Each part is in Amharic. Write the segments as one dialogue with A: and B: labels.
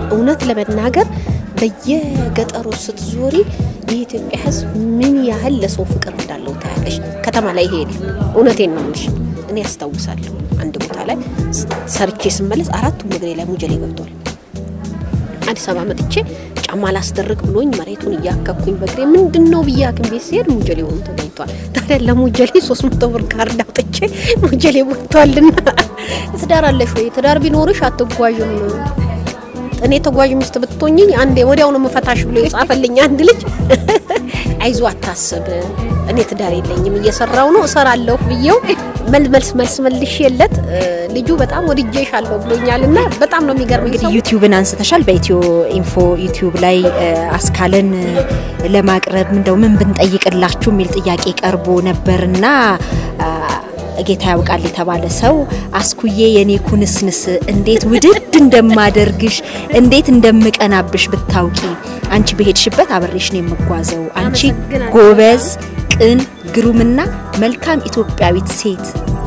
A: እውነት ለመናገር በየገጠሩ ስትዞሪ የኢትዮጵያ ሕዝብ ምን ያህል ለሰው ፍቅር እንዳለው ታያለሽ። ከተማ ላይ ይሄ የለም። እውነቴን ነው የምልሽ። እኔ ያስታውሳለሁ አንድ ቦታ ላይ ሰርቼ ስመለስ አራቱም እግሬ ላይ ሙጀሌ ገብቷል። አዲስ አበባ መጥቼ ጫማ ላስደርግ ብሎኝ መሬቱን እያከኩኝ በእግሬ ምንድን ነው ብዬ ሐኪም ቤት ሲሄድ ሙጀሌ ሆኖ ተገኝቷል። ታዲያ ለሙጀሌ ሶስት መቶ ብር ካርድ አውጥቼ ሙጀሌ ወጥቷልና ትዳር አለሽ ወይ? ትዳር ቢኖርሽ አትጓዥም እኔ ተጓዥ ሚስት ብትሆኝ አንዴ ወዲያው ነው መፈታሽ ብሎ የጻፈልኝ አንድ ልጅ አይዞ አታስብ፣ እኔ ትዳር የለኝም እየሰራው ነው እሰራለሁ ብዬው መልስ መልስ መልሼለት ልጁ በጣም ወድጄሻለሁ ብሎኛል። እና በጣም ነው የሚገርም።
B: እንግዲህ ዩቲዩብን አንስተሻል። በኢትዮ ኢንፎ ዩቲዩብ ላይ አስካለን ለማቅረብ እንደው ምን ብንጠይቅላችሁ የሚል ጥያቄ ቀርቦ ነበርና ጌታ ያውቃል የተባለ ሰው አስኩዬ የኔ ኩንስንስ እንዴት ውድድ እንደማደርግሽ እንዴት እንደምቀናብሽ ብታውቂ አንቺ በሄድሽበት አብሬሽ ነው የምጓዘው። አንቺ ጎበዝ፣ ቅን፣ ግሩምና መልካም ኢትዮጵያዊት ሴት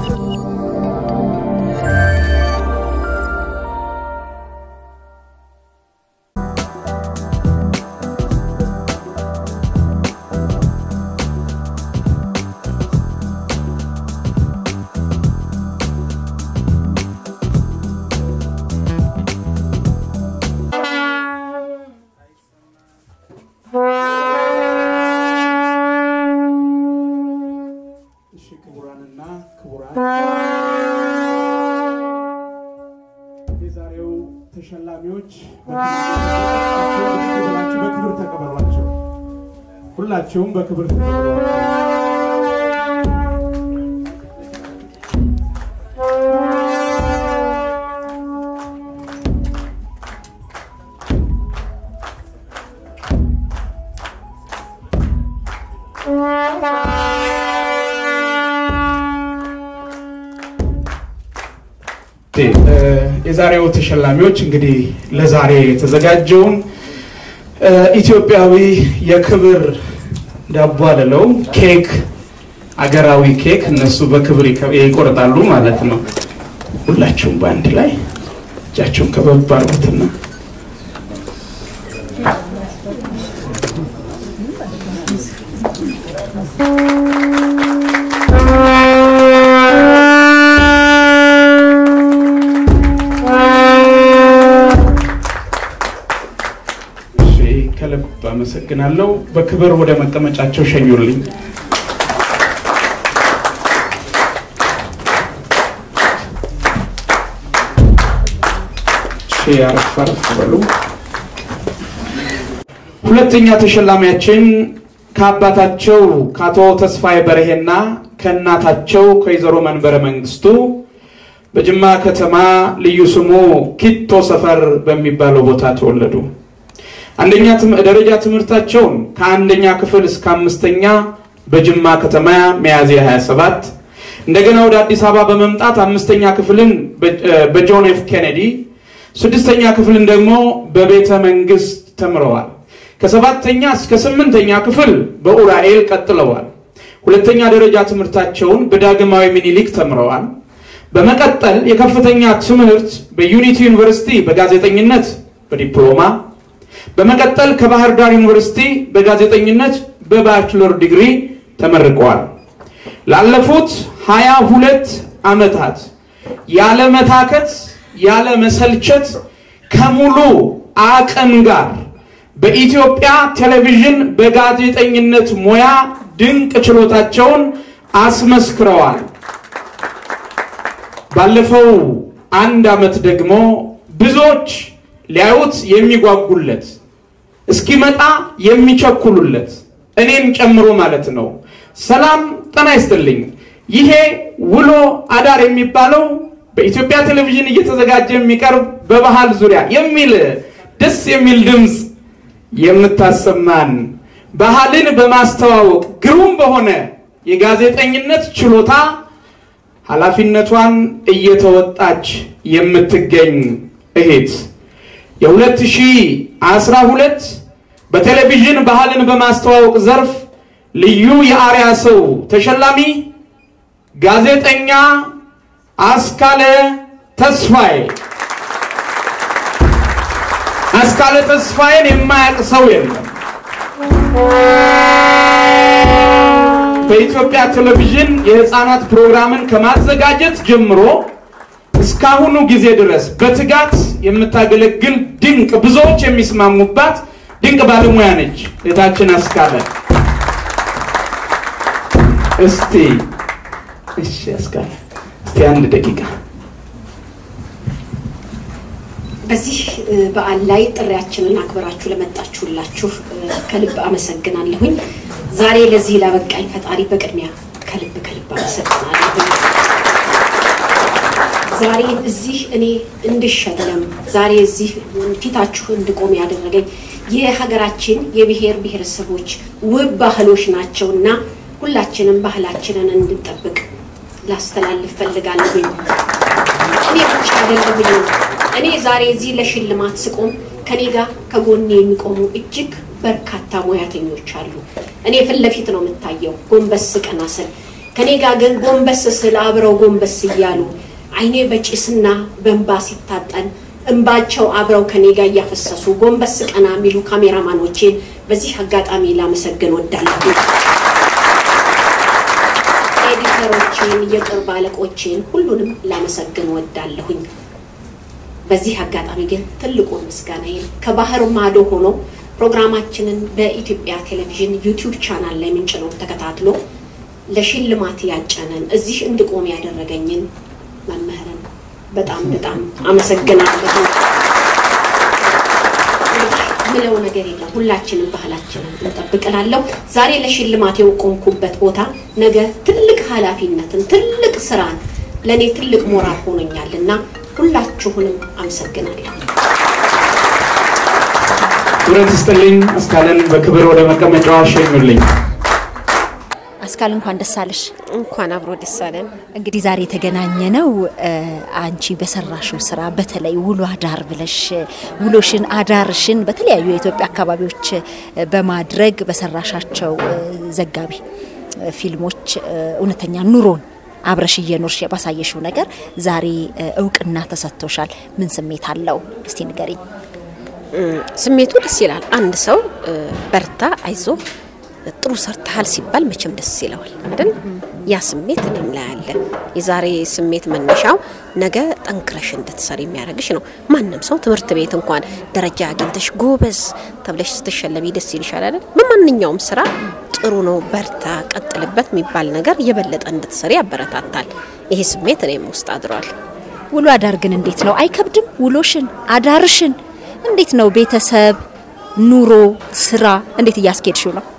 C: ክቡራንና ክቡራን የዛሬው ተሸላሚዎች ሁላችሁ በክብር ተቀበሏቸው። ሁላችሁም በክብር ተቀበሏቸው። የዛሬው ተሸላሚዎች እንግዲህ ለዛሬ የተዘጋጀውን ኢትዮጵያዊ የክብር ዳቦ አልለው ኬክ፣ አገራዊ ኬክ እነሱ በክብር ይቆርጣሉ ማለት ነው። ሁላችሁም በአንድ ላይ እጃቸውን ከበብ አድርጉትና ከልብ አመሰግናለሁ። በክብር ወደ መቀመጫቸው ሸኙልኝ። አረፍ አረፍ በሉ። ሁለተኛ ተሸላሚያችን ከአባታቸው ከአቶ ተስፋዬ በርሄና ከእናታቸው ከወይዘሮ መንበረ መንግስቱ በጅማ ከተማ ልዩ ስሙ ኪቶ ሰፈር በሚባለው ቦታ ተወለዱ። አንደኛ ደረጃ ትምህርታቸውን ከአንደኛ ክፍል እስከ አምስተኛ በጅማ ከተማ ሚያዝያ 27 እንደገና ወደ አዲስ አበባ በመምጣት አምስተኛ ክፍልን በጆን ኤፍ ኬኔዲ ስድስተኛ ክፍልን ደግሞ በቤተ መንግስት ተምረዋል። ከሰባተኛ እስከ ስምንተኛ ክፍል በኡራኤል ቀጥለዋል። ሁለተኛ ደረጃ ትምህርታቸውን በዳግማዊ ሚኒሊክ ተምረዋል። በመቀጠል የከፍተኛ ትምህርት በዩኒቲ ዩኒቨርሲቲ በጋዜጠኝነት በዲፕሎማ በመቀጠል ከባህር ዳር ዩኒቨርሲቲ በጋዜጠኝነት በባችለር ዲግሪ ተመርቀዋል። ላለፉት ሀያ ሁለት ዓመታት ያለ መታከት ያለ መሰልቸት ከሙሉ አቅም ጋር በኢትዮጵያ ቴሌቪዥን በጋዜጠኝነት ሙያ ድንቅ ችሎታቸውን አስመስክረዋል። ባለፈው አንድ ዓመት ደግሞ ብዙዎች ሊያዩት የሚጓጉለት እስኪመጣ የሚቸኩሉለት እኔም ጨምሮ ማለት ነው። ሰላም ጤና ይስጥልኝ። ይሄ ውሎ አዳር የሚባለው በኢትዮጵያ ቴሌቪዥን እየተዘጋጀ የሚቀርብ በባህል ዙሪያ የሚል ደስ የሚል ድምፅ የምታሰማን ባህልን በማስተዋወቅ ግሩም በሆነ የጋዜጠኝነት ችሎታ ኃላፊነቷን እየተወጣች የምትገኝ እህት የ2012 በቴሌቪዥን ባህልን በማስተዋወቅ ዘርፍ ልዩ የአርያ ሰው ተሸላሚ ጋዜጠኛ አስካለ ተስፋዬ አስካለ ተስፋዬን የማያውቅ ሰው የለም። በኢትዮጵያ ቴሌቪዥን የህፃናት ፕሮግራምን ከማዘጋጀት ጀምሮ እስካሁኑ ጊዜ ድረስ በትጋት የምታገለግል ድንቅ ብዙዎች የሚስማሙባት ድንቅ ባለሙያ ነች እህታችን አስካለ። እስቲ እሺ አስካለ እስቲ አንድ ደቂቃ
D: በዚህ በዓል ላይ ጥሪያችንን አክብራችሁ ለመጣችሁላችሁ ከልብ አመሰግናለሁኝ። ዛሬ ለዚህ ላበቃኝ ፈጣሪ በቅድሚያ ከልብ ከልብ አመሰግናለሁ። ዛሬ እዚህ እኔ እንድሸለም ዛሬ እዚህ ፊታችሁ እንድቆም ያደረገኝ የሀገራችን የብሔር ብሔረሰቦች ውብ ባህሎች ናቸውና ሁላችንም ባህላችንን እንድንጠብቅ ላስተላልፍ ፈልጋለሁኝ። እኔ ብቻ አይደለሁኝ። እኔ ዛሬ እዚህ ለሽልማት ስቆም ከኔ ጋር ከጎኔ የሚቆሙ እጅግ በርካታ ሙያተኞች አሉ። እኔ ፊት ለፊት ነው የምታየው ጎንበስ ቀና ስል፣ ከኔ ጋር ግን ጎንበስ ስል አብረው ጎንበስ እያሉ አይኔ በጭስና በእንባ ሲታጠን እንባቸው አብረው ከኔ ጋር እያፈሰሱ ጎንበስ ቀና የሚሉ ካሜራማኖቼን በዚህ አጋጣሚ ላመሰግን ወዳለሁ። ኤዲተሮችን፣ የቅርብ አለቆችን ሁሉንም ላመሰግን ወዳለሁኝ። በዚህ አጋጣሚ ግን ትልቁን ምስጋናዬን ከባህር ማዶ ሆኖ ፕሮግራማችንን በኢትዮጵያ ቴሌቪዥን ዩቲዩብ ቻናል ላይ ምንጭ ነው ተከታትሎ ለሽልማት ያጨነን እዚህ እንድቆም ያደረገኝን መምህርን በጣም በጣም አመሰግናለሁ። ምለው ነገር የለም። ሁላችንም ባህላችንን እንጠብቅላለሁ። ዛሬ ለሽልማት የቆምኩበት ቦታ ነገ ትልቅ ኃላፊነትን ትልቅ ስራን ለእኔ ትልቅ ሞራል ሆኖኛል እና ሁላችሁንም አመሰግናለሁ።
C: ቱረት ስጥልኝ። አስካለን በክብር ወደ መቀመጫዋ ሸኙልኝ።
B: አስካል እንኳን ደስ አለሽ።
A: እንኳን አብሮ ደስ አለን።
B: እንግዲህ ዛሬ የተገናኘ ነው አንቺ በሰራሽው ስራ በተለይ ውሎ አዳር ብለሽ ውሎሽን አዳርሽን በተለያዩ የኢትዮጵያ አካባቢዎች በማድረግ በሰራሻቸው ዘጋቢ ፊልሞች እውነተኛ ኑሮን አብረሽ እየኖርሽ ባሳየሽው ነገር ዛሬ እውቅና ተሰጥቶሻል። ምን ስሜት አለው? እስቲ ንገሪኝ።
A: ስሜቱ ደስ ይላል። አንድ ሰው በርታ፣ አይዞ ጥሩ ሰርተሃል ሲባል መቼም ደስ ይለዋል አይደል? ያ ስሜት እኔም ላይ አለ። የዛሬ ስሜት መነሻው ነገ ጠንክረሽ እንድትሰሪ የሚያደርግሽ ነው። ማንም ሰው ትምህርት ቤት እንኳን ደረጃ አግኝተሽ ጎበዝ ተብለሽ ስትሸለሚ ደስ ይልሻል አይደል? በማንኛውም ስራ ጥሩ ነው፣ በርታ፣ ቀጥልበት የሚባል ነገር የበለጠ እንድትሰሪ ያበረታታል። ይሄ ስሜት እኔም ውስጥ አድሯል።
B: ውሎ አዳር ግን እንዴት ነው? አይከብድም? ውሎሽን አዳርሽን እንዴት ነው? ቤተሰብ፣ ኑሮ፣ ስራ እንዴት እያስኬድሽው ነው?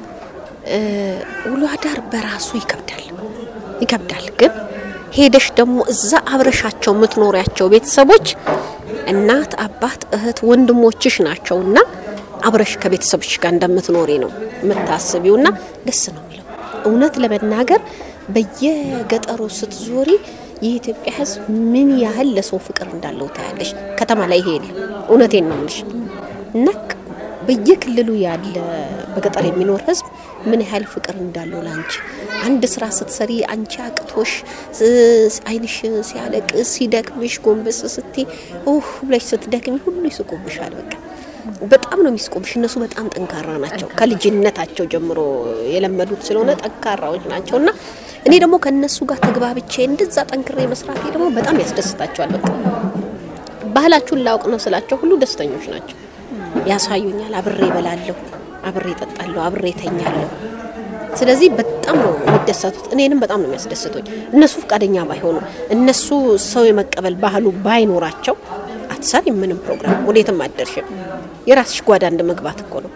A: ውሎ አዳር በራሱ ይከብዳል ይከብዳል። ግን ሄደሽ ደግሞ እዛ አብረሻቸው የምትኖሪያቸው ቤተሰቦች እናት፣ አባት፣ እህት፣ ወንድሞችሽ ናቸውና አብረሽ ከቤተሰቦች ጋር እንደምትኖሪ ነው የምታስቢውና ደስ ነው የሚለው። እውነት ለመናገር በየገጠሩ ስትዞሪ የኢትዮጵያ ሕዝብ ምን ያህል ለሰው ፍቅር እንዳለው ታያለሽ። ከተማ ላይ ይሄ የለም። እውነቴን ነው የምልሽ እና በየክልሉ ያለ በገጠር የሚኖር ህዝብ ምን ያህል ፍቅር እንዳለው ለአንቺ አንድ ስራ ስትሰሪ አንቺ አቅቶሽ አይንሽ ሲያለቅስ ሲደክምሽ ጎንበስ ስቲ ኡህ ብለሽ ስትደክሚ ሁሉ ይስቁብሻል። በቃ በጣም ነው የሚስቁብሽ። እነሱ በጣም ጠንካራ ናቸው። ከልጅነታቸው ጀምሮ የለመዱት ስለሆነ ጠንካራዎች ናቸው እና እኔ ደግሞ ከእነሱ ጋር ተግባብቼ እንደዛ ጠንክሬ መስራቴ ደግሞ በጣም ያስደስታቸዋል። በቃ ባህላችሁን ላውቅ ነው ስላቸው ሁሉ ደስተኞች ናቸው። ያሳዩኛል። አብሬ እበላለሁ፣ አብሬ እጠጣለሁ፣ አብሬ እተኛለሁ። ስለዚህ በጣም ነው የሚደሰቱት። እኔንም በጣም ነው የሚያስደስቱኝ። እነሱ ፈቃደኛ ባይሆኑ እነሱ ሰው የመቀበል ባህሉ ባይኖራቸው አትሰሪም፣ ምንም ፕሮግራም ወዴትም አደርሽም። የራስሽ ጓዳ እንደ መግባት እኮ ነው።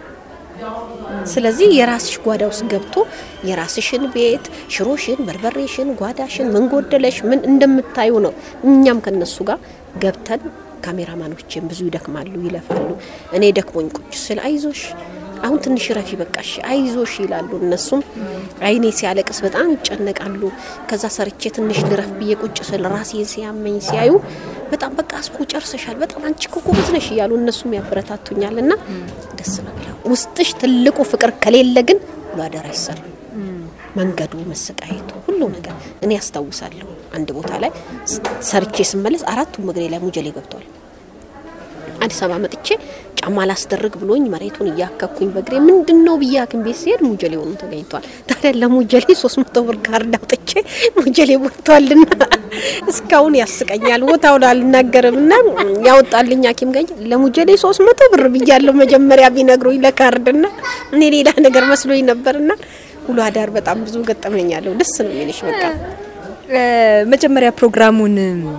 A: ስለዚህ የራስሽ ጓዳ ውስጥ ገብቶ የራስሽን ቤት ሽሮሽን፣ በርበሬሽን፣ ጓዳሽን ምን ጎደለሽ ምን እንደምታዩ ነው። እኛም ከነሱ ጋር ገብተን ካሜራማኖችን ብዙ ይደክማሉ፣ ይለፋሉ። እኔ ደክሞኝ ቁጭ ስል አይዞሽ አሁን ትንሽ ረፊ በቃሽ አይዞሽ ይላሉ። እነሱም አይኔ ሲያለቅስ በጣም ይጨነቃሉ። ከዛ ሰርቼ ትንሽ ልረፍ ብዬ ቁጭ ስል ራሴን ሲያመኝ ሲያዩ በጣም በቃ እስኩ ጨርሰሻል፣ በጣም አንቺ እኮ ጎበዝ ነሽ እያሉ እነሱም ያበረታቱኛል። እና ደስ ነው የሚለው። ውስጥሽ ትልቁ ፍቅር ከሌለ ግን ሁሉ አደራ አይሰራም። መንገዱ፣ መሰቃየቱ፣ ሁሉ ነገር እኔ ያስታውሳለሁ። አንድ ቦታ ላይ ሰርቼ ስመለስ አራቱም እግሬ ላይ ሙጀሌ ገብተዋል። አዲስ አበባ መጥቼ ጫማ ላስደርግ ብሎኝ መሬቱን እያከኩኝ በእግሬ ምንድን ነው ብዬ ሐኪም ቤት ሲሄድ ሙጀሌ ሆኖ ተገኝቷል። ታዲያ ለሙጀሌ ሶስት መቶ ብር ካርድ አውጥቼ ሙጀሌ ቦቷልና እስካሁን ያስቀኛል። ቦታውን አልናገርም እና ያወጣልኝ ሐኪም ገኝ ለሙጀሌ ሶስት መቶ ብር ብያለሁ መጀመሪያ ቢነግሩኝ ለካርድና እኔ ሌላ ነገር መስሎኝ ነበርና ውሎ አዳር በጣም ብዙ ገጠመኛለሁ። ደስ ነው የሚልሽ በቃ
B: መጀመሪያ ፕሮግራሙን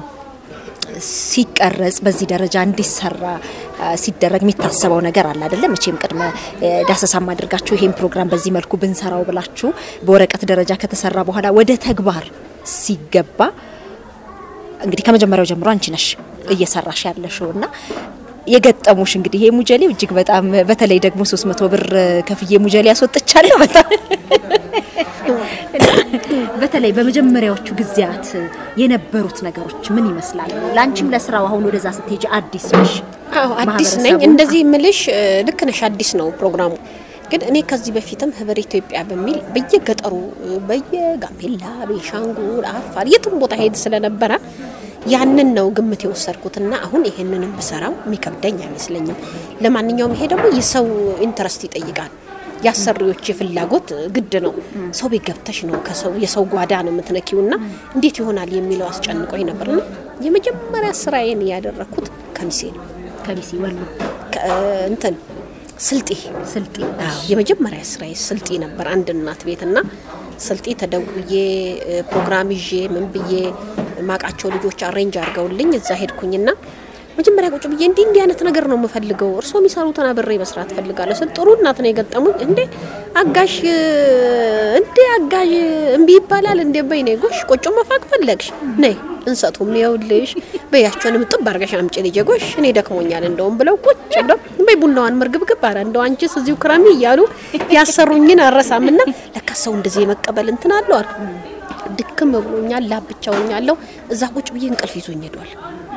B: ሲቀረጽ በዚህ ደረጃ እንዲሰራ ሲደረግ የሚታሰበው ነገር አለ አይደለም? መቼም ቅድመ ዳሰሳም አድርጋችሁ ይሄን ፕሮግራም በዚህ መልኩ ብንሰራው ብላችሁ በወረቀት ደረጃ ከተሰራ በኋላ ወደ ተግባር ሲገባ እንግዲህ ከመጀመሪያው ጀምሮ አንቺ ነሽ እየሰራሽ ያለሽው እና የገጠሙሽ እንግዲህ ይሄ ሙጀሌ እጅግ በጣም በተለይ ደግሞ 300 ብር ከፍዬ ሙጀሌ ያስወጥቻለሁ። በጣም በተለይ በመጀመሪያዎቹ ጊዜያት የነበሩት ነገሮች ምን ይመስላሉ? ለአንቺም ለስራው አሁን ወደዛ ስትሄጂ አዲስ ነሽ።
A: አዎ አዲስ ነኝ።
B: ማህበረሰቡ-
A: እንደዚህ ምልሽ ልክ ነሽ፣ አዲስ ነው ፕሮግራሙ። ግን እኔ ከዚህ በፊትም ህብር ኢትዮጵያ በሚል በየገጠሩ በየጋምቤላ፣ ቤንሻንጉል፣ አፋር የትም ቦታ ሄድ ስለነበረ ያንን ነው ግምት የወሰድኩትና አሁን ይሄንንም ብሰራው የሚከብደኝ አይመስለኝም። ለማንኛውም ይሄ ደግሞ የሰው ኢንተረስት ይጠይቃል። የአሰሪዎች የፍላጎት ግድ ነው። ሰው ቤት ገብተሽ ነው ከሰው የሰው ጓዳ ነው የምትነኪውና እንዴት ይሆናል የሚለው አስጨንቆኝ ነበርና የመጀመሪያ ስራዬን ያደረኩት ከሚሴ ነው።
B: ከቢሲ ወሎ
A: ከ- እንትን ስልጤ
B: ስልጤ
A: አዎ የመጀመሪያ ስራዬ ስልጤ ነበር። አንድ እናት ቤትና ስልጤ ተደውዬ እ፣ ፕሮግራም ይዤ ምን ብዬ ማቃቸው ልጆች አሬንጅ አድርገውልኝ እዛ ሄድኩኝና መጀመሪያ ቁጭ ብዬ እንዲህ እንዲህ አይነት ነገር ነው የምፈልገው፣ እርስዎ የሚሰሩትን አብሬ መስራት ፈልጋለሁ ስል ጥሩ እናት ነው የገጠሙኝ። እንዴ አጋሽ እ፣ እንዴ አጋዥ እምቢ ይባላል እንዴ? በይ ነይ ጎሽ፣ ቆጮ መፋቅ ፈለግሽ ነይ እንሰቱም ይኸውልሽ በያቸውንም ጥብ አርገሽ አምጪ ልጄ ጎሽ እኔ ደክሞኛል እንደውም ብለው ቁጭ ብለው በይ ቡናዋን መርግብግብ አረ እንደው አንቺስ እዚሁ ክረሚ እያሉ ያሰሩኝን አረሳምና ለካ ሰው እንደዚህ የመቀበል እንትን አለው አልኩ። ድክም ብሎኛል፣ ላብ ብቻ ሆኛለሁ። እዛ ቁጭ ብዬ እንቅልፍ ይዞኝ ሄዷል።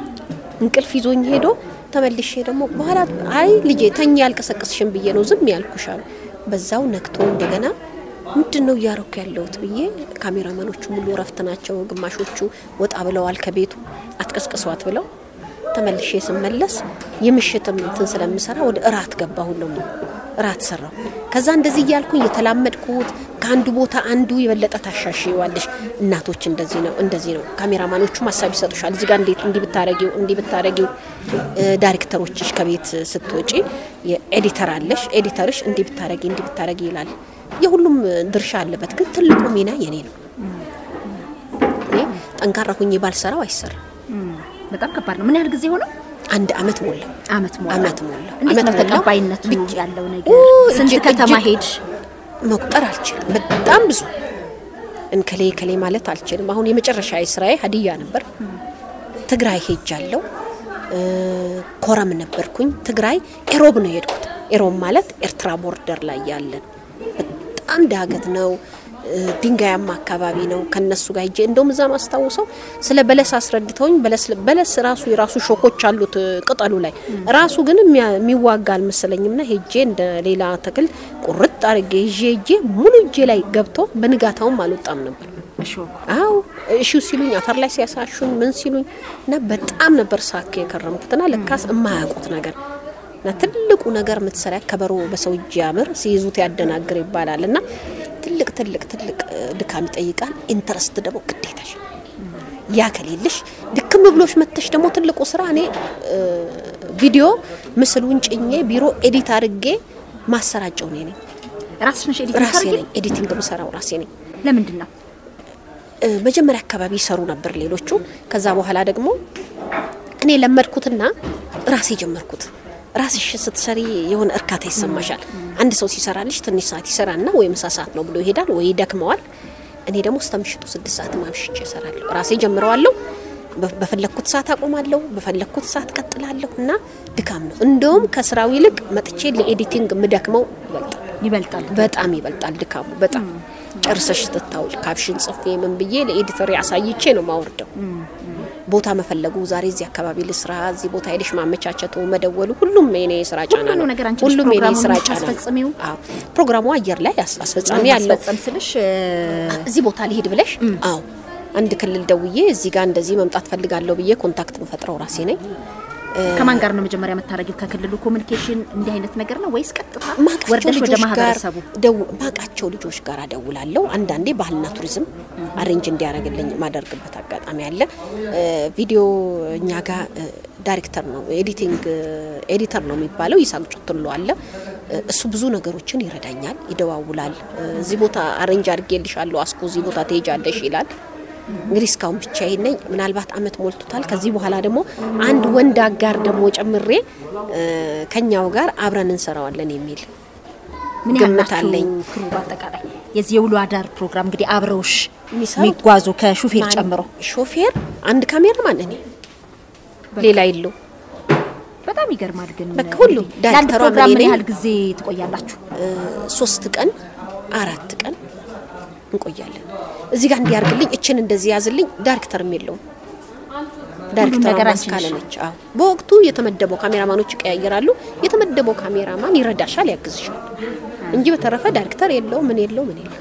A: እንቅልፍ ይዞኝ ሄዶ ተመልሼ ደግሞ በኋላ አይ ልጄ ተኝ ያልቀሰቀስሽን ብዬ ነው ዝም ያልኩሽ አሉ። በዛው ነክቶ እንደገና ምንድን ነው እያረኩ ያለሁት ብዬ ካሜራማኖቹ ሙሉ እረፍት ናቸው፣ ግማሾቹ ወጣ ብለዋል ከቤቱ አትቀስቅሷት ብለው ተመልሼ ስመለስ የምሽትም እንትን ስለምሰራ ወደ እራት ገባሁ ነው እራት ሰራው። ከዛ እንደዚህ እያልኩኝ የተላመድኩት ከአንዱ ቦታ አንዱ የበለጠ ታሻሽዋለሽ። እናቶች እንደዚህ ነው እንደዚህ ነው። ካሜራማኖቹም ሀሳብ ይሰጡሻል። እዚህ ጋር እንዴት እንዲህ ብታረጊው እንዲህ ብታረጊው። እ፣ ዳይሬክተሮችሽ ከቤት ስትወጪ የኤዲተር አለሽ። ኤዲተርሽ እንዲህ ብታረጊ እንዲህ ብታረጊ ይላል። የሁሉም ድርሻ አለበት፣ ግን ትልቁ ሚና የኔ ነው። እኔ ጠንካራ ሁኜ ባልሰራው አይሰራም።
B: በጣም ከባድ ነው። ምን ያህል ጊዜ ሆነው?
A: አንድ አመት ሞላ።
B: አመት ሞላ።
A: አመት ሞላ።
B: እንዴት
A: አመት
B: ነው
A: ሞላ።
B: ተቀባይነቱ
A: ብቻ-
B: ያለው ነገር?
A: ኦ፣
B: ስንት
A: እጅግ-
B: ከተማ
A: እጅግ
B: ሄድሽ?
A: መቁጠር አልችልም። በጣም ብዙ እንከሌ ከሌ ማለት አልችልም። አሁን የመጨረሻ ስራዬ ሀዲያ ነበር። ትግራይ ሄጃለሁ። እ፣ ኮረም ነበርኩኝ። ትግራይ ኤሮብ ነው የሄድኩት። ኤሮብ ማለት ኤርትራ ቦርደር ላይ ያለን በጣም ዳገት ነው። እ፣ ድንጋያማ አካባቢ ነው። ከነሱ ጋር ሄጄ እንደውም እዛ ማስታውሰው ስለ በለስ አስረድተውኝ በለስ በለስ ራሱ የራሱ ሾኮች አሉት እ፣ ቅጠሉ ላይ ራሱ ግን የሚያ- የሚዋጋ አልመሰለኝም ና ሄጄ እንደ ሌላ ተክል ቁርጥ አድርጌ ይዤ ሄጄ ሙሉ እጄ ላይ ገብቶ በንጋታውም አልወጣም ነበር።
B: እሾኩ
A: አው እሺ ሲሉኝ አፈር ላይ ሲያሳሹኝ ምን ሲሉኝ እና በጣም ነበር ሳክ የከረምኩትና ለካስ የማያውቁት ነገር እና ትልቁ ነገር የምትሰራ ከበሮ በሰው እጅ ያምር ሲይዙት ያደናግር ይባላል እና ትልቅ ትልቅ ትልቅ እ፣ ድካም ይጠይቃል። ኢንተረስት ደግሞ ግዴታሽ ያ ከሌለሽ ድክም ብሎሽ መተሽ ደግሞ ትልቁ ስራ እኔ እ፣ ቪዲዮ ምስሉን ጭኜ ቢሮ ኤዲት አድርጌ ማሰራጨው እኔ ነኝ።
B: ራስሽ ነሽ ኤዲት
A: ራሴ
B: የምታደርጊው?
A: ነኝ ኤዲቲንግ የምሰራው ራሴ ነኝ።
B: ለምንድን ነው?
A: እ፣ መጀመሪያ አካባቢ ይሰሩ ነበር ሌሎቹ። ከዛ በኋላ ደግሞ እኔ ለመድኩትና ራሴ ጀመርኩት። ራስሽ ስትሰሪ የሆነ እርካታ ይሰማሻል። አንድ ሰው ሲሰራልሽ ትንሽ ሰዓት ይሰራና ወይ ምሳ ሰዓት ነው ብሎ ይሄዳል ወይ ይደክመዋል። እኔ ደግሞ እስከ ምሽቱ ስድስት ሰዓት ማምሽቼ እሰራለሁ። ራሴ ጀምረዋለሁ። በ- በፈለግኩት ሰዓት አቆማለሁ፣ በፈለግኩት ሰዓት ቀጥላለሁ እና ድካም ነው። እንደውም ከስራው ይልቅ መጥቼ ለኤዲቲንግ የምደክመው ይበልጣል።
B: ይበልጣል።
A: በጣም ይበልጣል ድካሙ። በጣም ጨርሰሽ ትታውል ካፕሽን ጽፌ ምን ብዬ ለኤዲተር አሳይቼ ነው ማወርደው። ቦታ መፈለጉ ዛሬ እዚህ አካባቢ ልስራ፣ እዚህ ቦታ ሄደሽ ማመቻቸቱ፣ መደወሉ፣ ሁሉም የኔ የስራ ጫና
B: ሁሉ
A: ነው።
B: ነገር አንቺ ነሽ
A: ሁሉም የኔ
B: ፕሮግራሙን
A: የስራ ጫና ነው።
B: የምታስፈጽሚው?
A: አዎ ፕሮግራሙ አየር ላይ አስ- አስፈጻሚ ያለው
B: ማስፈጸም ስልሽ እ፣
A: እዚህ ቦታ ሊሄድ ብለሽ አዎ አንድ ክልል ደውዬ እዚህ ጋር እንደዚህ መምጣት ፈልጋለሁ ብዬ ኮንታክት የምፈጥረው ራሴ ነኝ።
B: ከማን ጋር ነው መጀመሪያ የምታደርጊው? ከክልሉ ኮሚኒኬሽን እንዲህ አይነት ነገር ነው ወይስ ቀጥታ
A: ማቃቸው
B: ወርደሽ ወደ
A: ልጆች ጋር
B: ማህበረሰቡ?
A: ደው- ማቃቸው ልጆች ጋር እደውላለሁ። አንዳንዴ ባህልና ቱሪዝም አሬንጅ እንዲያደርግልኝ ማደርግበት አጋጣሚ አለ። እ፣ ቪዲዮ እኛ ጋር እ፣ ዳይሬክተር ነው ኤዲቲንግ ኤዲተር ነው የሚባለው ይሳቅ ጩትሎ አለ። እ፣ እሱ ብዙ ነገሮችን ይረዳኛል፣ ይደዋውላል። እ፣ እዚህ ቦታ አሬንጅ አድርጌልሻለሁ፣ አስኮ እዚህ ቦታ ትሄጃለሽ ይላል። እንግዲህ እስካሁን ብቻዬን ነኝ። ምናልባት አመት ሞልቶታል። ከዚህ በኋላ ደግሞ አንድ ወንድ አጋር ደግሞ ጨምሬ እ፣ ከኛው ጋር አብረን እንሰራዋለን የሚል
B: ምን ያህል
A: ግምት
B: ናችሁ
A: አለኝ።
B: ክሩ? በአጠቃላይ የዚህ የውሎ አዳር ፕሮግራም እንግዲህ አብረውሽ
A: የሚሰሩት
B: የሚጓዙ ከሹፌር
A: ማን-
B: ጨምሮ
A: ሾፌር፣ አንድ ካሜራማን፣ እኔ ሌላ የለው።
B: በጣም ይገርማል። ግን
A: በቃ ሁሉ
B: እንግዲህ ለአንድ
A: ዳይሬክተሯ
B: ፕሮግራም
A: እኔ
B: ምን
A: ነኝ።
B: ያህል ጊዜ ትቆያላችሁ?
A: ሶስት ቀን አራት ቀን እንቆያለን። እዚህ ጋር እንዲያርግልኝ እችን እንደዚህ ያዝልኝ። ዳይሬክተርም የለውም። ዳይሬክተሯ
B: ነገር አንቺ
A: ማስካለ
B: ነሽ።
A: ነች። አዎ በወቅቱ የተመደበው ካሜራማኖች ይቀያየራሉ። የተመደበው ካሜራማን ይረዳሻል፣ ያግዝሻል እንጂ በተረፈ ዳይሬክተር የለው ምን የለው ምን የለው።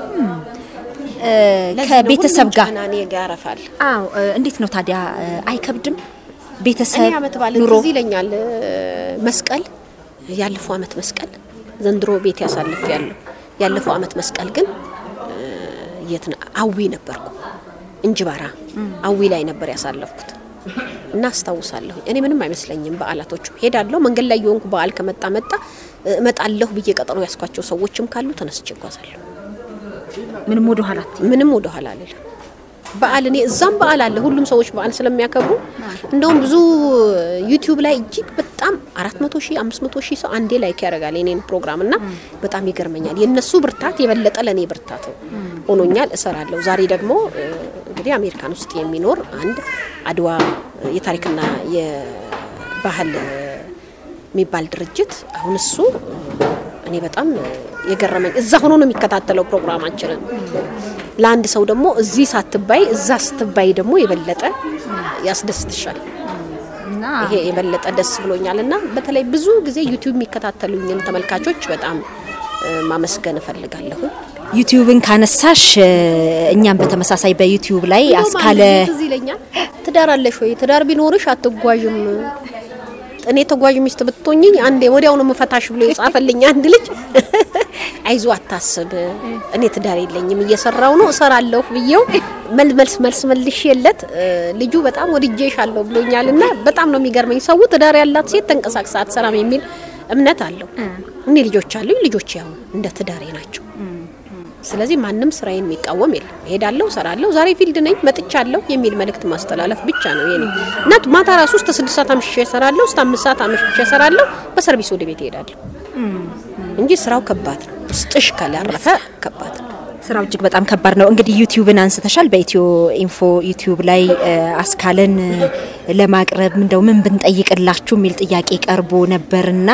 A: ለዚህ ነው
B: ከቤተሰብ
A: ሁሉም
B: ጋር
A: ጫና እኔ ጋር ያረፋል።
B: አዎ። እ፣ እንዴት ነው ታዲያ እ፣ አይከብድም? ቤተሰብ
A: እኔ አመት ባለ
B: ኑሮ
A: ትዝ ይለኛል። መስቀል ያለፈው አመት መስቀል ዘንድሮ ቤት ያሳልፍ ያለው ያለፈው አመት መስቀል ግን እ፣ የት ነው? አዊ ነበርኩ እንጅባራ አዊ ላይ ነበር ያሳለፍኩት እና አስታውሳለሁ። እኔ ምንም አይመስለኝም። በዓላቶቹ ሄዳለሁ። መንገድ ላይ የሆንኩ በዓል ከመጣ መጣ እ፣ እመጣለሁ ብዬ ቀጠሮ ያስኳቸው ሰዎችም ካሉ ተነስቼ እጓዛለሁ።
B: ምንም ወደ ኋላ አትይም?
A: ምንም ወደ ኋላ አልልም። በዓል እኔ እዛም በዓል አለ። ሁሉም ሰዎች በዓል ስለሚያከብሩ እንደውም ብዙ ዩቲዩብ ላይ እጅግ በጣም አራት መቶ ሺህ አምስት መቶ ሺህ ሰው አንዴ ላይክ ያደርጋል የኔን ፕሮግራም እና በጣም ይገርመኛል። የእነሱ ብርታት የበለጠ ለእኔ ብርታት ሆኖኛል። እሰራለሁ። ዛሬ ደግሞ እ፣ እንግዲህ አሜሪካን ውስጥ የሚኖር አንድ አድዋ እ፣ የታሪክና የባህል እ፣ የሚባል ድርጅት አሁን እሱ እ፣ እኔ በጣም የገረመኝ እዛ ሆኖ ነው የሚከታተለው ፕሮግራማችንን። ለአንድ ሰው ደግሞ እዚህ ሳትባይ እዛ ስትባይ ደግሞ የበለጠ ያስደስትሻል።
B: እና
A: ይሄ የበለጠ ደስ ብሎኛል እና በተለይ ብዙ ጊዜ ዩቲዩብ የሚከታተሉኝን ተመልካቾች በጣም እ፣ ማመስገን እፈልጋለሁ።
B: ዩቲዩብን ካነሳሽ እ፣ እኛም በተመሳሳይ በዩቲዩብ ላይ አስካለ
A: ትዝ ይለኛል። ትዳር አለሽ ወይ? ትዳር ቢኖርሽ አትጓዥም። እኔ ተጓዥ ሚስት ብትሆኝኝ አንዴ ወዲያውኑ መፈታሽ ብሎ የጻፈልኝ አንድ ልጅ አይዞ አታስብ፣ እኔ ትዳር የለኝም እየሰራው ነው እሰራለሁ ብዬው መልስ መልስ መልስ መልሽ የለት ልጁ በጣም ወድጄሻለሁ ብሎኛል። እና በጣም ነው የሚገርመኝ። ሰው ትዳር ያላት ሴት ተንቀሳቅሳ አትሰራም የሚል እምነት አለው። እኔ ልጆች አሉኝ። ልጆች ያው እንደ ትዳሬ ናቸው። ስለዚህ ማንም ስራዬን የሚቃወም የለም። እሄዳለሁ፣ እሰራለሁ፣ ዛሬ ፊልድ ነኝ መጥቻለሁ የሚል መልእክት ማስተላለፍ ብቻ ነው የኔ እና ማታ ራሱ እስከ ስድስት ሰዓት አምሽቼ እሰራለሁ፣ እስከ አምስት ሰዓት አምሽቼ እሰራለሁ፣ በሰርቪስ ወደ ቤት እሄዳለሁ እንጂ ስራው ከባድ ነው። ውስጥሽ ካላረፈ ከባድ ነው።
B: ስራው እጅግ በጣም ከባድ ነው። እንግዲህ ዩቲዩብን አንስተሻል። በኢትዮ ኢንፎ ዩቲዩብ ላይ አስካለን ለማቅረብ እንደው ምን ብንጠይቅላችሁ የሚል ጥያቄ ቀርቦ ነበርና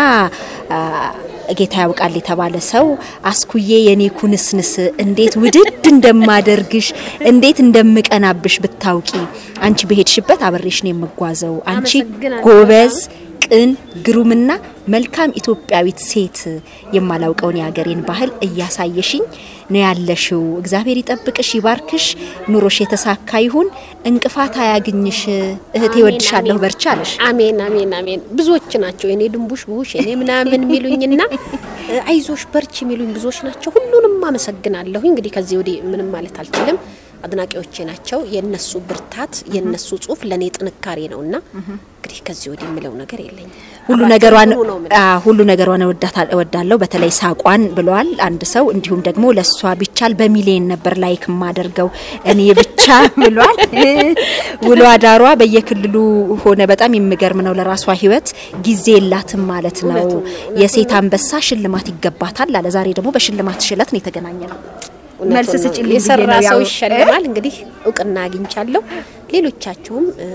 B: ጌታ ያውቃል የተባለ ሰው አስኩዬ የኔ ኩንስንስ እንዴት ውድድ እንደማደርግሽ እንዴት እንደምቀናብሽ ብታውቂ፣ አንቺ በሄድሽበት አብሬሽ ነው የምጓዘው። አንቺ ጎበዝ ቅን ግሩምና መልካም ኢትዮጵያዊት ሴት የማላውቀውን የሀገሬን ባህል እያሳየሽኝ ነው ያለሽው። እግዚአብሔር ይጠብቅሽ፣ ይባርክሽ፣ ኑሮሽ የተሳካ ይሁን፣ እንቅፋት አያግኝሽ። እህቴ ወድሻለሁ፣ በርቻ አለሽ።
A: አሜን አሜን አሜን። ብዙዎች ናቸው የኔ ድንቡሽ ቡሽ የኔ ምናምን የሚሉኝና አይዞሽ በርች የሚሉኝ ብዙዎች ናቸው። ሁሉንም አመሰግናለሁ። እንግዲህ ከዚህ ወዲህ ምንም ማለት አልችልም። አድናቂዎቼ ናቸው። የነሱ ብርታት የነሱ ጽሁፍ ለኔ ጥንካሬ ነውና እንግዲህ ከዚህ ወዲህ የምለው ነገር የለኝም።
B: ሁሉ ነገሯን ሁሉ ነገሯን እወዳለሁ። በተለይ ሳቋን ብለዋል አንድ ሰው። እንዲሁም ደግሞ ለሷ ቢቻል በሚሊየን ነበር ላይክ የማደርገው እኔ ብቻ ብሏል። ውሎ አዳሯ በየክልሉ ሆነ። በጣም የሚገርም ነው። ለራሷ ህይወት ጊዜ የላትም ማለት ነው። የሴት አንበሳ ሽልማት ይገባታል አለ። ዛሬ ደግሞ በሽልማት ሽለት ነው የተገናኘ ነው። መልስ ስጭልኝ ብዬ
A: የሰራ
B: ነው
A: ሰው
B: ያው-
A: ይሸልማል። እንግዲህ እውቅና አግኝቻለሁ። ሌሎቻችሁም እ፣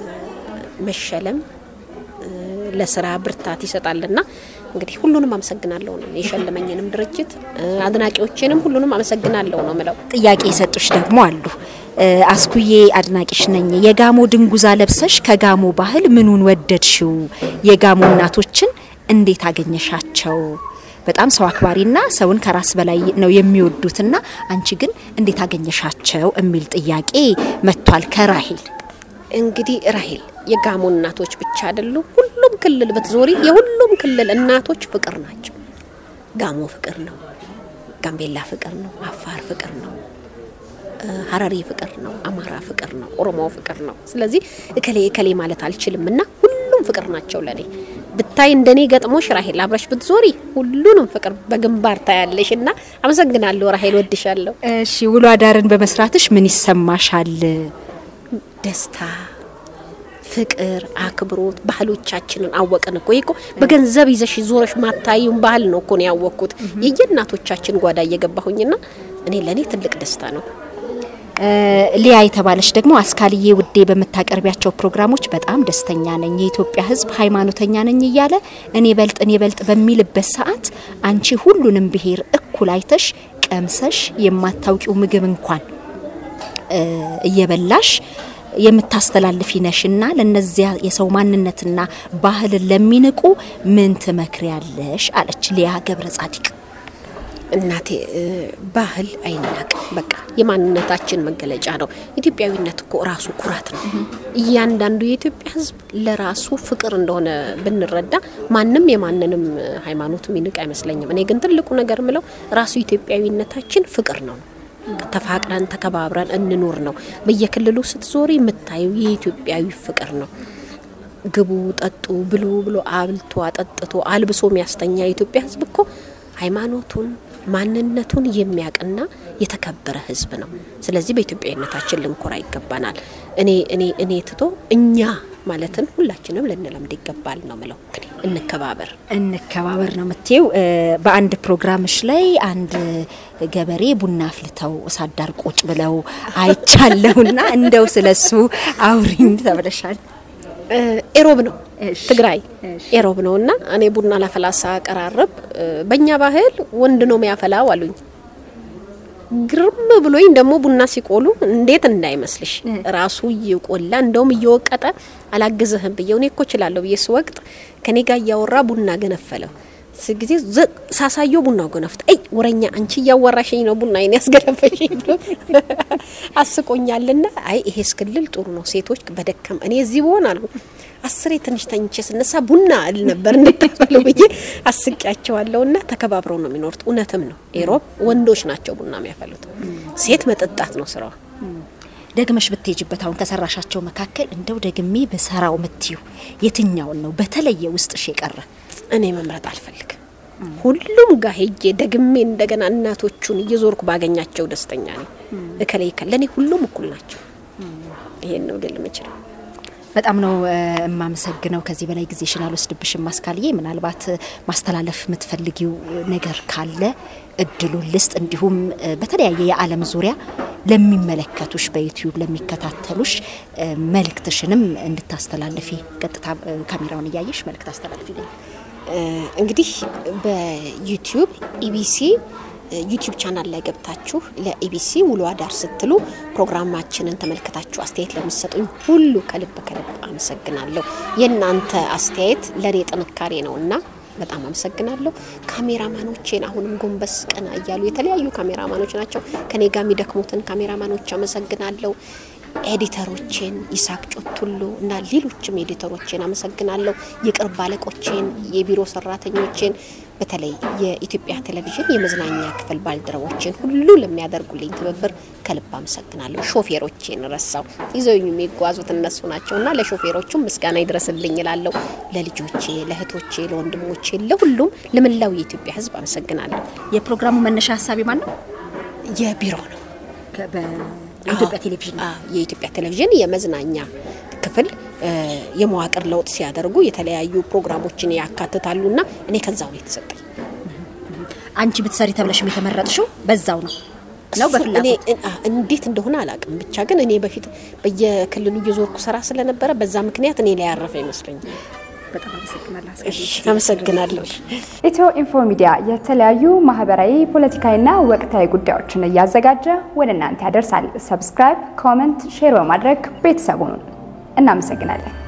A: መሸለም እ፣ ለስራ ብርታት ይሰጣልና እንግዲህ ሁሉንም አመሰግናለሁ ነው የሸለመኝንም ድርጅት እ፣ አድናቂዎቼንም ሁሉንም አመሰግናለሁ ነው ምለው።
B: ጥያቄ የሰጡሽ ደግሞ አሉ። እ፣ አስኩዬ አድናቂሽ ነኝ። የጋሞ ድንጉዛ ለብሰሽ ከጋሞ ባህል ምኑን ወደድሽው? የጋሞ እናቶችን እንዴት አገኘሻቸው? በጣም ሰው አክባሪና ሰውን ከራስ በላይ ነው የሚወዱትና አንቺ ግን እንዴት አገኘሻቸው የሚል ጥያቄ መጥቷል ከራሄል።
A: እንግዲህ ራሄል የጋሞ እናቶች ብቻ አይደሉም። ሁሉም ክልል ብትዞሪ የሁሉም ክልል እናቶች ፍቅር ናቸው። ጋሞ ፍቅር ነው፣ ጋምቤላ ፍቅር ነው፣ አፋር ፍቅር ነው፣ ሀረሪ ፍቅር ነው፣ አማራ ፍቅር ነው፣ ኦሮሞ ፍቅር ነው። ስለዚህ እከሌ እከሌ ማለት አልችልም እና ሁሉም ፍቅር ናቸው ለኔ። ብታይ እንደኔ ገጥሞሽ ራሄል አብረሽ ብትዞሪ ሁሉንም ፍቅር በግንባር ታያለሽ። እና አመሰግናለሁ ራሄል፣ ወድሻለሁ።
B: እሺ ውሎ አዳርን በመስራትሽ ምን ይሰማሻል?
A: ደስታ፣ ፍቅር፣ አክብሮት ባህሎቻችንን አወቅን እኮ። ይሄ እኮ በገንዘብ ይዘሽ ዞረሽ ማታዩን ባህል ነው እኮ ነው ያወቅኩት የየእናቶቻችን ጓዳ እየገባሁኝና እኔ ለእኔ ትልቅ ደስታ ነው።
B: ሊያ የተባለች ደግሞ አስካልዬ ውዴ በምታቀርቢያቸው ፕሮግራሞች በጣም ደስተኛ ነኝ፣ የኢትዮጵያ ሕዝብ ሃይማኖተኛ ነኝ እያለ እኔ በልጥ እኔ በልጥ በሚልበት ሰዓት አንቺ ሁሉንም ብሔር እኩል አይተሽ ቀምሰሽ የማታውቂው ምግብ እንኳን እየበላሽ የምታስተላልፊ ነሽና ለነዚያ የሰው ማንነትና ባህልን ለሚንቁ ምን ትመክሪያለሽ? አለች ሊያ ገብረ ጻዲቅ።
A: እናቴ ባህል አይናቅ፣ በቃ የማንነታችን መገለጫ ነው። ኢትዮጵያዊነት እኮ ራሱ ኩራት ነው። እያንዳንዱ የኢትዮጵያ ሕዝብ ለራሱ ፍቅር እንደሆነ ብንረዳ ማንም የማንንም ሃይማኖት ሚንቅ አይመስለኝም። እኔ ግን ትልቁ ነገር ምለው ራሱ ኢትዮጵያዊነታችን ፍቅር ነው። ተፋቅረን ተከባብረን እንኖር ነው። በየክልሉ ስትዞሪ የምታዩ የኢትዮጵያዊ ፍቅር ነው። ግቡ፣ ጠጡ፣ ብሉ ብሎ አብልቶ አጠጥቶ አልብሶ የሚያስተኛ የኢትዮጵያ ሕዝብ እኮ ሃይማኖቱን ማንነቱን የሚያውቅና የተከበረ ህዝብ ነው። ስለዚህ በኢትዮጵያዊነታችን ልንኮራ ይገባናል። እኔ እኔ እኔ ትቶ እኛ ማለትን ሁላችንም ልንለምድ ይገባል ነው ምለው። እንግዲህ እንከባበር
B: እንከባበር ነው የምትይው። በአንድ ፕሮግራምሽ ላይ አንድ ገበሬ ቡና አፍልተው እሳት ዳር ቁጭ ብለው አይቻለሁና እንደው ስለሱ አውሪኝ ተብለሻል።
A: ኤሮብ ነው ትግራይ ኤሮብ ነው እና እኔ ቡና ላፈላሳ ቀራረብ በእኛ ባህል ወንድ ነው የሚያፈላው አሉኝ። ግርም ብሎኝ ደግሞ ቡና ሲቆሉ እንዴት እንዳይመስልሽ ራሱ እየቆላ እንደውም እየወቀጠ አላግዝህም ብዬው እኔ እኮ እችላለሁ ብዬ ስወቅጥ ከኔ ጋር እያወራ ቡና ገነፈለው ጊዜ ሳሳየው ቡናው ገነፍት አይ ወረኛ አንቺ እያወራሽኝ ነው ቡና ይኔ ያስገነፈሽኝ ብሎ አስቆኛልና፣ አይ ይሄ እስክልል ጥሩ ነው። ሴቶች በደከም እኔ እዚህ በሆን አልኩ አስሬ ትንሽ ተኝቼ ስነሳ ቡና እል ነበር እንድታፈሉ ብዬ አስቂያቸዋለሁና ተከባብረው ነው የሚኖሩት። እውነትም ነው ኤሮብ ወንዶች ናቸው ቡና የሚያፈሉት፣ ሴት መጠጣት ነው ስራዋ።
B: ደግመሽ ብትሄጅበት አሁን ከሰራሻቸው መካከል እንደው ደግሜ በሰራው ምትዩ የትኛውን ነው በተለየ ውስጥሽ የቀረ?
A: እኔ መምረጥ አልፈልግም። ሁሉም ጋር ሄጄ ደግሜ እንደገና እናቶቹን እየዞርኩ ባገኛቸው ደስተኛ ነኝ። እከሌ እከሌ ለእኔ ሁሉም እኩል ናቸው። ይሄን ነው ልል የምችለው።
B: በጣም ነው የማመሰግነው። ከዚህ በላይ ጊዜሽን አልወስድብሽም አስካልዬ። ምናልባት ማስተላለፍ የምትፈልጊው ነገር ካለ እድሉን ልስጥ። እንዲሁም በተለያየ የዓለም ዙሪያ ለሚመለከቱሽ በዩቲዩብ ለሚከታተሉሽ መልእክትሽንም እንድታስተላልፊ ቀጥታ ካሜራውን እያየሽ መልእክት አስተላልፊ።
A: እንግዲህ በዩቲዩብ ኢቢሲ ዩቲዩብ ቻናል ላይ ገብታችሁ ለኢቢሲ ውሎ አዳር ስትሉ ፕሮግራማችንን ተመልክታችሁ አስተያየት ለምትሰጡኝ ሁሉ ከልብ ከልብ አመሰግናለሁ። የእናንተ አስተያየት ለእኔ ጥንካሬ ነው እና በጣም አመሰግናለሁ። ካሜራማኖቼን አሁንም ጎንበስ ቀና እያሉ የተለያዩ ካሜራማኖች ናቸው ከኔ ጋር የሚደክሙትን ካሜራማኖች አመሰግናለሁ። ኤዲተሮቼን ይሳቅ ጮቱሉ እና ሌሎችም ኤዲተሮቼን አመሰግናለሁ። የቅርብ አለቆቼን፣ የቢሮ ሰራተኞቼን በተለይ የኢትዮጵያ ቴሌቪዥን የመዝናኛ ክፍል ባልደረቦችን ሁሉ ለሚያደርጉልኝ ትብብር ከልብ አመሰግናለሁ። ሾፌሮቼን ረሳው ይዘውኝ የሚጓዙት እነሱ ናቸው እና ለሾፌሮቹም ምስጋና ይድረስልኝ እላለሁ። ለልጆቼ፣ ለእህቶቼ፣ ለወንድሞቼ፣ ለሁሉም ለመላው የኢትዮጵያ ሕዝብ አመሰግናለሁ።
B: የፕሮግራሙ መነሻ ሀሳቢ ማን ነው?
A: የቢሮ ነው
B: የኢትዮጵያ ቴሌቪዥን
A: የኢትዮጵያ ቴሌቪዥን የመዝናኛ ክፍል የመዋቅር ለውጥ ሲያደርጉ የተለያዩ ፕሮግራሞችን ያካትታሉና እኔ ከዛው ነው የተሰጠኝ።
B: አንቺ ብትሰሪ ተብለሽም የተመረጥሽው በዛው ነው ነው በፍላጎት
A: እንዴት እንደሆነ አላውቅም። ብቻ ግን እኔ በፊት በየክልሉ እየዞርኩ ስራ ስለነበረ በዛ ምክንያት እኔ ላይ ያረፈ ይመስለኛል።
B: በጣም አመሰግናለሁ።
A: አመሰግናለሁ።
E: ኢትዮ ኢንፎ ሚዲያ የተለያዩ ማህበራዊ፣ ፖለቲካዊና ወቅታዊ ጉዳዮችን እያዘጋጀ ወደ እናንተ ያደርሳል። ሰብስክራይብ፣ ኮመንት፣ ሼር በማድረግ ቤተሰቡን እናመሰግናለን።